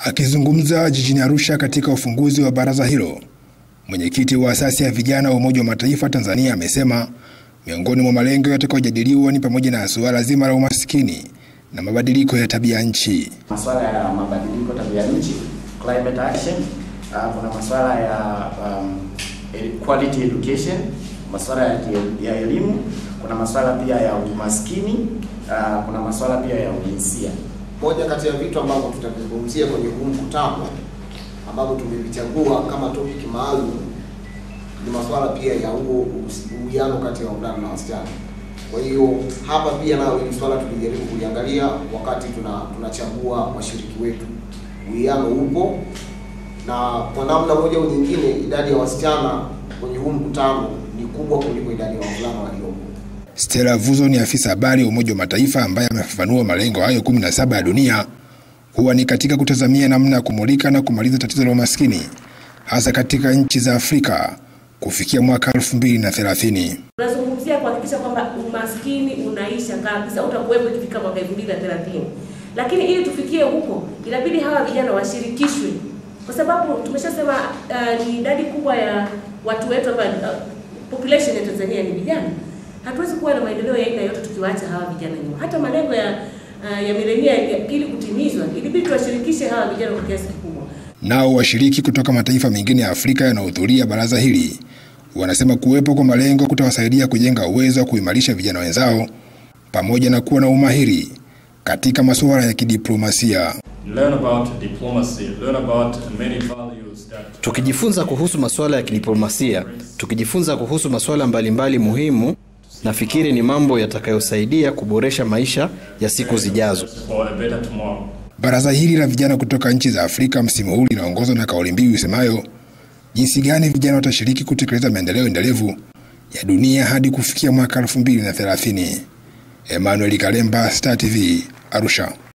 Akizungumza jijini Arusha katika ufunguzi wa baraza hilo, mwenyekiti wa asasi ya vijana wa Umoja wa Mataifa Tanzania amesema miongoni mwa malengo yatakayojadiliwa ni pamoja na suala zima la umaskini na mabadiliko ya tabia nchi. Masuala ya mabadiliko tabia nchi, climate action, uh, kuna masuala ya um, quality education, masuala ya, ya elimu, kuna masuala pia ya umaskini, uh, kuna masuala pia ya ujinsia. Moja kati ya vitu ambavyo tutavizungumzia kwenye huu mkutano ambavyo tumevichagua kama topic maalum ni masuala pia ya huo uwiano kati ya wavulana na wasichana. Kwa hiyo hapa pia nayo hili swala tulijaribu kuliangalia wakati tuna tunachagua washiriki wetu. Uwiano upo na kwa namna moja au nyingine, idadi ya wasichana kwenye huu mkutano ni kubwa kuliko idadi ya wavulana waliopo. Stella Vuzo ni afisa habari wa Umoja wa Mataifa ambaye amefafanua malengo hayo 17 ya dunia huwa ni katika kutazamia namna ya kumulika na kumaliza tatizo la umaskini hasa katika nchi za Afrika kufikia mwaka 2030. Tunazungumzia kuhakikisha kwamba umaskini unaisha kabisa, utakuwepo ikifika mwaka 2030. Lakini ili tufikie huko, inabidi hawa vijana washirikishwe, kwa sababu tumeshasema uh, ni idadi kubwa ya watu wetu hapa, uh, population ya Tanzania ni vijana. Hatuwezi kuwa na maendeleo ya aina yote tukiwaacha hawa vijana nyuma. Hata malengo ya uh, ya milenia ili kutimizwa, ilibidi tuwashirikishe hawa vijana kwa kiasi kikubwa. Nao washiriki kutoka mataifa mengine ya Afrika yanayohudhuria baraza hili wanasema kuwepo kwa malengo kutawasaidia kujenga uwezo wa kuimarisha vijana wenzao pamoja na kuwa na umahiri katika masuala ya kidiplomasia. Learn about diplomacy, learn about many values that... Tukijifunza kuhusu masuala ya kidiplomasia, tukijifunza kuhusu masuala mbalimbali muhimu, nafikiri ni mambo yatakayosaidia kuboresha maisha ya siku zijazo. for a better tomorrow. Baraza hili la vijana kutoka nchi za Afrika msimu huu linaongozwa na kauli mbiu isemayo jinsi gani vijana watashiriki kutekeleza maendeleo endelevu ya dunia hadi kufikia mwaka 2030. Emmanuel Kalemba, Star TV, Arusha.